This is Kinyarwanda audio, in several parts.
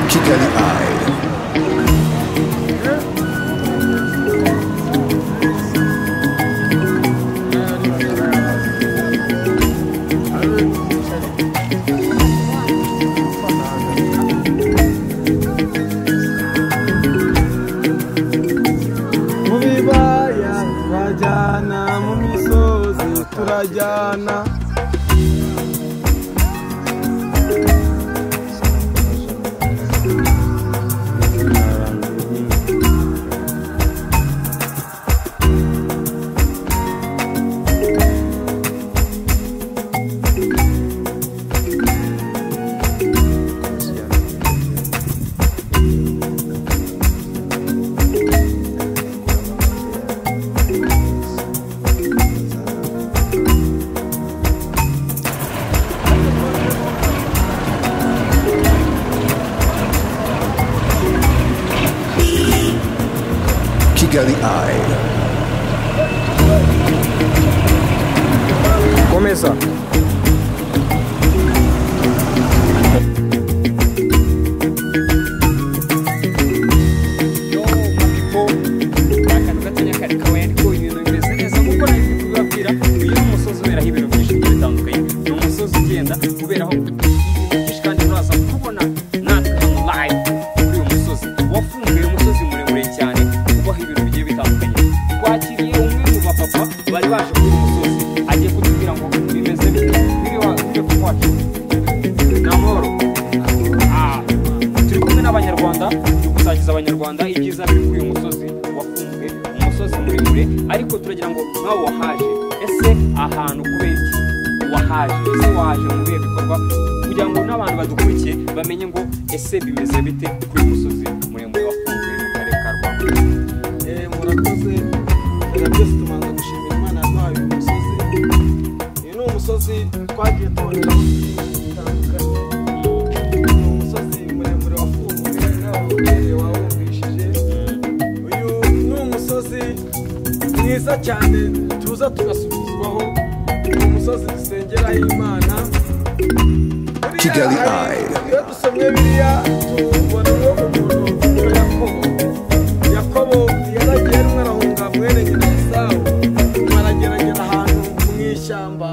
Kitty Eye. mu bibaya turajyana mu misozi turajyana Kigali Eye. komeza bari baje kuri uyu musozi agiye kutubwira ngo bimeze bite biri wa- biri wacu ni amahoro Ah, turi kumwe n'abanyarwanda turi gusangiza abanyarwanda ibyiza biri kuri uyu musozi wafunzwe umusozi muremure ariko turagira ngo nawe wahaje ese ahantu kubera iki wahaje ese wahaje mu bihe bikorwa kugira ngo n'abantu badukurikiye bamenye ngo ese bimeze bite kuri uyu musozi muremure wafunzwe mu karere ka rwanda Eh, murakoze reka byose tubanza gushimira imana yaduhaye uyu musozi uyu ni umusozi twagiye tuboneraho byinshi bitandukanye ni umusozi muremure wafunguwe nawe ubereye wawumvishije uyu ni umusozi mwiza cyane tuza tugasubizwaho ni umusozi dusengeraho imana Buriya Kigali hari- Eye. iyo dusomye biriya tubona uwo umuntu witwa yakobo yakobo yaragiye rimwe arahunga mwene nyina esawu arageragera ahantu mu ishyamba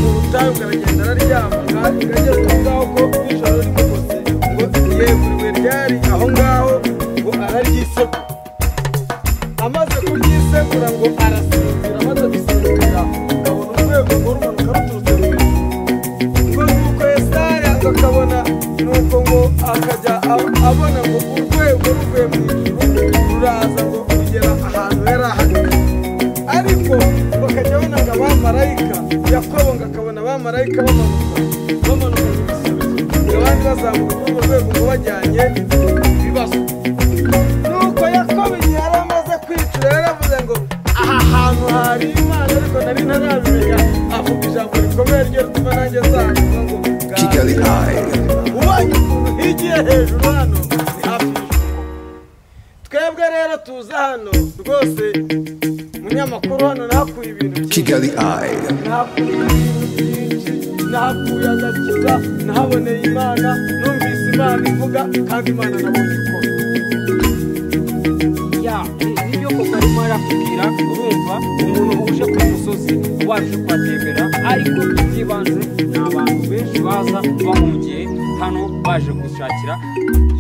mu butayu aragenda araryama kandi ageze aho ngaho ko nijoro rimugose ngo yeguriwe ryari aho ngaho ngo araryisekura amaze kuryisekura ngo arasinzira amaze gusinzira abona urwego rw'urumanuka ruturutse mu ijuru ngo nuko yesaya akabona nuko ngo akajya ab- abona ngo urwego ruvuye mu ijuru ruraza ngo rugera ahantu yari ahagaze ariko bakajya babona ngo abamarayika yakobo ngo akabona abamarayika bamanuka bamanuka mu gisubizo ngo abandi bazamuka kuri urwo rwego ngo bajyanye ibibazo nuko yakobo igihe yari amaze kwicura yaravuze ngo aha hantu hari imana ariko nari ntaramenya avuga ijambo rikomeye ryo rituma nanjye nzamuka ngo ngaho." Kigali Eye. ubonye ukuntu higiye hejuru hano ni hafi y'ijuru twebwe rero tuza hano rwose munyamakuru hano nahakuye ibintu byinshi Kigali Eye. nahakuye ibintu byinshi nahakuye agakiza nahaboneye imana numvise imana ivuga kandi imana nabonye ikora ya nibyo koko arimo arakubwira urumva umuntu uje ku musozi waje kuhatembera ariko by'ibanze ni abantu benshi baza bahungiye hano baje gushakira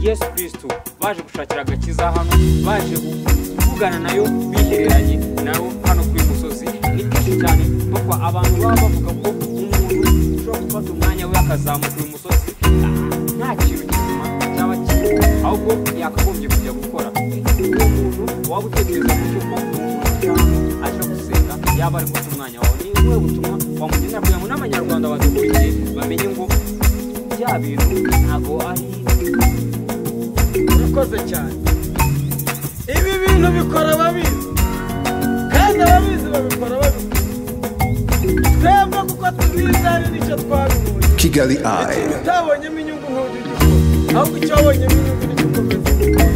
yesu kirisitu baje gushakira agakiza hano baje kuvugana nayo bihereranye nayo hano kuri uyu musozi ni byinshi cyane kuko abantu baba bavuga ko umuntu ushobora gufata umwanya we akazamuka uyu musozi nta kintu kizima cyaba kirimo ahubwo yakagombye kujya gukora uwo muntu waba utekereza ku cyuma aje gusenga yaba ari guca umwanya wawe ni wowe butumwa wamugeza kugira ngo n'abanyarwanda badukurikiye bamenye ngo bya bintu ntabwo ari urakoze cyane ibi bintu bikora ababizi kandi ababizi babikora babizi twebwe kuko tubizi hari n'icyo twabibonye Kigali Eye. utabonyemo inyungu nk'ubu ahubwo icyo wabonyemo inyungu nicyo ukomeza gukora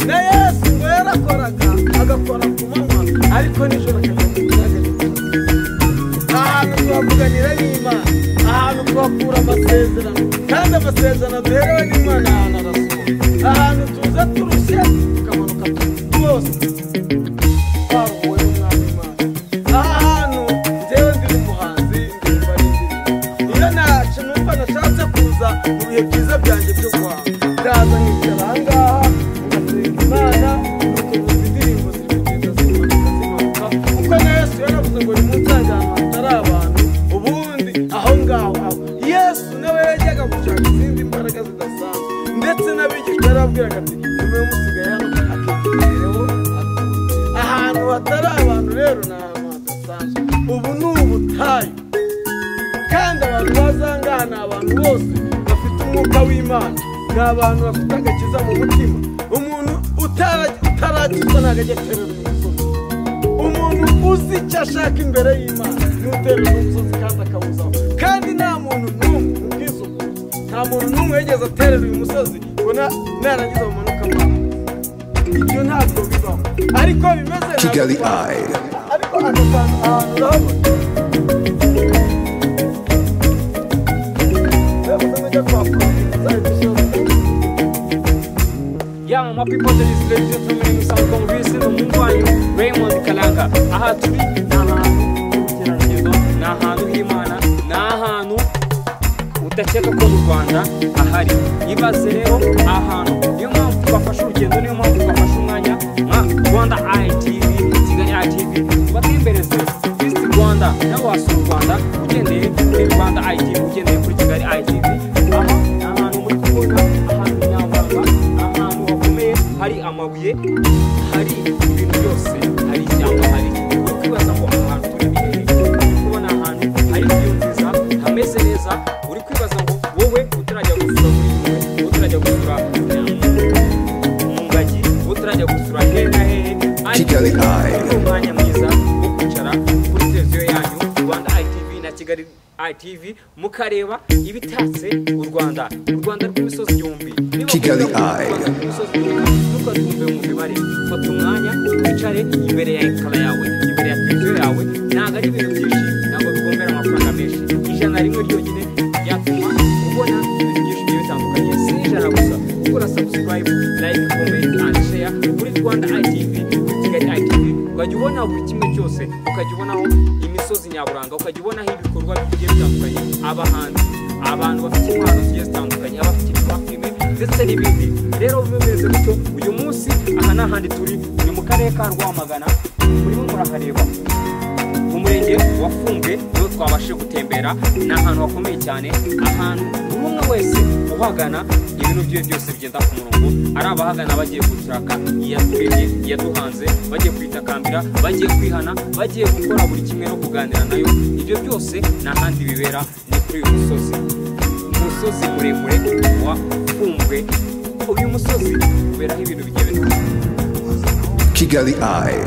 na yesu ngo yarakoraga agakora ku manywa ariko nijoro akajya mu biyaga ahantu tuhavuganira n'imana ahantu tuhakura amasezerano kandi amasezerano duherewe n'imana ahantu arasohoka ahantu tuza turushye tukamanuka twose twaruhuwe n'umwami imana aha hantu njyewe ndi umuhanzi ndirimba n'indirimbo iyo nacu numva nashatse kuza mu bihe byiza byanjye byo guhaha ndaza nkicara ahangaha ngasenga imana nukuvuza indirimbo ziri kugenda zimanuka zimanuka kuko na yesu yaravuze ngo nimunsanga ahantu hatari abantu ubundi aho ngaho aba yesu nawe yajyaga gushaka izindi mbaraga zidasanzwe ndetse n'abigishwa yarababwiraga ati nimuye musigaye hano akitegereho ahantu hatari abantu rero ni ahantu hadasanzwe ubu ni ubutayu kandi abantu bazangaha ni abantu bose bafite umwuka w'imana ni abantu bafite agakiza mu mutima umuntu utara- utarakiza ntabwo ajya aterera umusozi umuntu uzi icyo ashaka imbere y'imana n'uterera umusozi kandi akawuzaho kandi nta muntu n'umwe ubwisukuye nta muntu n'umwe yigeze aterera uyu musozi ngo na- narangiza bamanuka amazi ibyo ntabwo bibaho ariko bimeze nka Kigali Eye. ariko ako kantu ahantu urabona urabuze nk'ujya kwa polisi zahita ushyiramo yama ma people that is ladies and gentlemen musanzwe mwisi ni umuhungu wanyu raymond kalanga aha turi ni ahantu h'ubukerarugendo ni ahantu h'imana ni ahantu udakeka ko mu rwanda ahari ibaze rero ahantu niyo mpamvu twafashe urugendo niyo mpamvu twafashe umwanya nka rwanda itv kigali itv tubatembereze visi rwanda nawe wasura u rwanda ugendeye kuri rwanda itv ugendeye kuri kigali itv aha ni ahantu muri kubona ahantu nyaburanga ni ahantu hakomeye hari amabuye hari ibintu byose hari ishyamba hari uri kwibaza ngo aha hantu turi ni hehe uri kubona ahantu hari view nziza hameze neza uri kwibaza ngo wowe utarajya gusura muri mwe utarajya gusura mu ngagi utarajya gusura hehe na hehe ariko Kigali Eye. ni umwanya mwiza wo kwicara kuri televiziyo yanyu rwanda itv na kigali itv mukareba ibitatse u rwanda u rwanda rw'imisozi yombi Niba Kigali mukunda u Rwanda Eye. imisozi irimo ntukatumve mu mibare fata umwanya wicare imbere ya ekara yawe imbere ya televiziyo yawe ntabwo ari ibintu byinshi ntabwo bigombera amafaranga menshi ijana rimwe ryonyine ryatuma ubona ibintu byinshi bigiye bitandukanye si ijana gusa gukora sabusikarayibu layike komenti andi sheya kuri rwanda itv kuri kigali itv ukajya ubona buri kimwe cyose ukajya ubonaho imisozi nyaburanga ukajya ubonaho ibikorwa bigiye bitandukanye abahanzi abantu bafite impano zigiye zitandukanye abafite ibibapime ndetse n'ibindi rero bimeze gutyo uyu munsi aha ni ahandi turi ni mu karere ka rwamagana murimo murahareba mu murenge wa funge niho twabashe gutembera ni ahantu hakomeye cyane ahantu buri umwe wese uhagana ibintu byiwe byose bigenda ku murongo ari abahagana bagiye gushaka iyaturemye iyaduhanze bagiye kwitakambira bagiye kwihana bagiye gukora buri kimwe no kuganira nayo ibyo byose ni ahandi bibera ni kuri uyu musozi umusozi muremure wa funge uyu musozi uberaho ibintu bigiye bitandukanye Kigali Eye.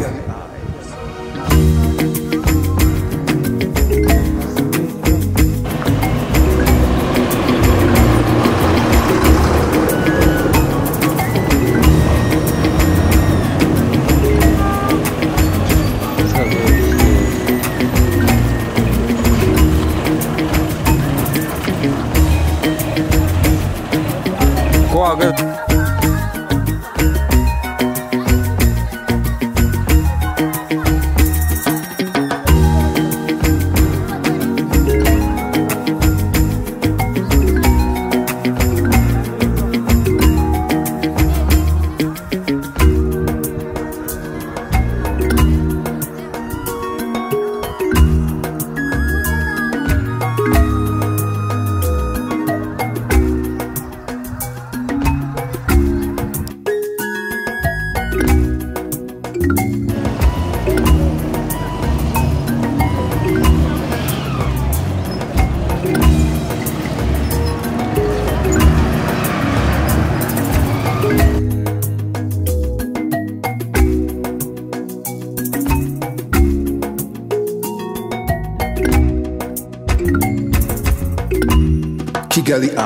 Kigali Eye.